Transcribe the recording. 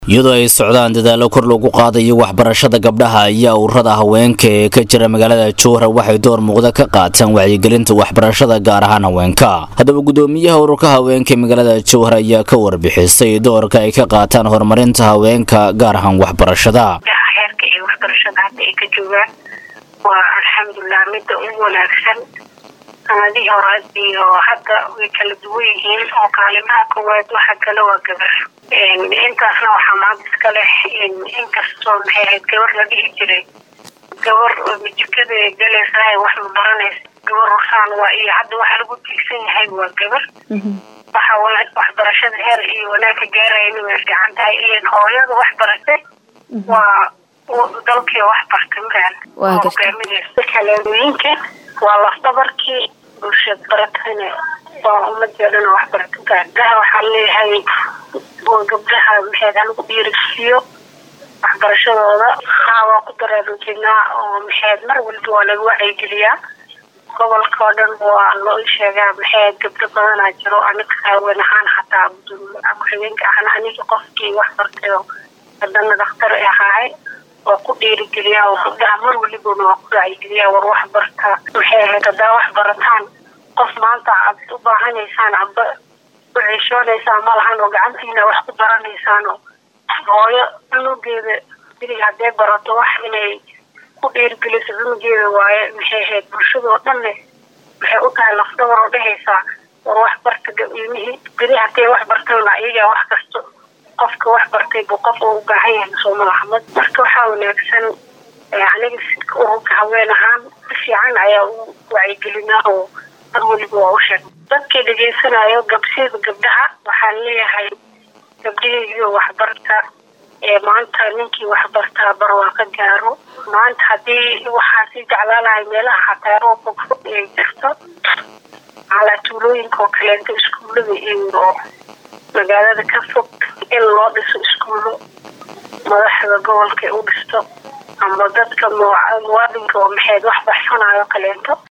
iyadoo ay socdaan dadaallo kor lagu qaadayo waxbarashada gabdhaha iyo ururada haweenka ee ka jira magaalada jowhar waxay door muuqda ka qaataan wacyigelinta waxbarashada gaar ahaan haweenka haddaba gudoomiyaha ururka haweenka magaalada jowhar ayaa ka warbixisay doorka ay ka qaataan horumarinta haweenka gaar ahaan waxbarashada heerka iyo waxbarashada hadda ay ka joogaan waa alxamdulilah midda ugu wanaagsan sanadihii hore iyo hadda way kala duwan yihiin oo kaalimaha koowaad waxa kale waa gabar intaasna waxaa maanta iska leh inkastoo maxay ahayd gabar la dhihi jiray gabar jikada galaysahay wax ma baranaysa gabar rusaan waa iyo hadda waxa lagu tiigsan yahay waa gabar waxa waxbarashada heer iyo wanaagka gaarayna way fiican tahay ilan hooyada wax baratay waa dalkii wax bartay maran hogaaminaysa kaleedooyinka waa lafdabarkii bulshad baratayna waa umadeedana wax barata gabdhaha waxaa leeyahay gabdhaha maxeed halagu dhiirigsiiyo waxbarashadooda haa waa ku daraarujignaa oo maxeed mar walba waa laga wacyigeliyaa gobolka oo dhan waa loo sheegaa maxeed gabdho badanaa jiro aniga haween ahaan xataa ku-xigeenka ahna aniga qofkii wax bartay oo hadana dhakhtar ahaahay waa ku dhiirigeliyaa oo gabdhaha mar walibana waa ku wacyigeliyaa war wax barta maxay ahayd haddaa wax barataan qof maanta aad u baahanaysaan aba u ciishoonaysaan ma lahan oo gacantiina wax ku baranaysaan oo hooyo cunugeeda bilig haddee barato wax inay ku dhiirigeliso cunugeeda waaye maxay ahayd bulshadoo dhanne waxay u tahay lafdhabar oo dhehaysaa war wax barta ilmihii beri haddee wax bartana iyagaa wax kasto qofka wax bartay buu qof oo u baahan yahay soomalaxmad marka waxaa wanaagsan aniga ururka haween ahaan si fiican ayaa u wacyigelinaa oo mar weliba waa u sheeg dadkii dhegaysanayo gabsida gabdhaha waxaan leeyahay gabdhihaiyo waxbarta ee maanta ninkii waxbartaa bar waa ka gaaro maanta haddii waxaa sii jeclaalahay meelaha xataa roobka fog ay jirto calaa tuulooyinka oo kaleento iskuullada iyo magaalada ka fog in loo dhiso iskuullo madaxda gobolka u dhisto ama dadka muwaadinka oo maxayd wax baxsanayo kaleento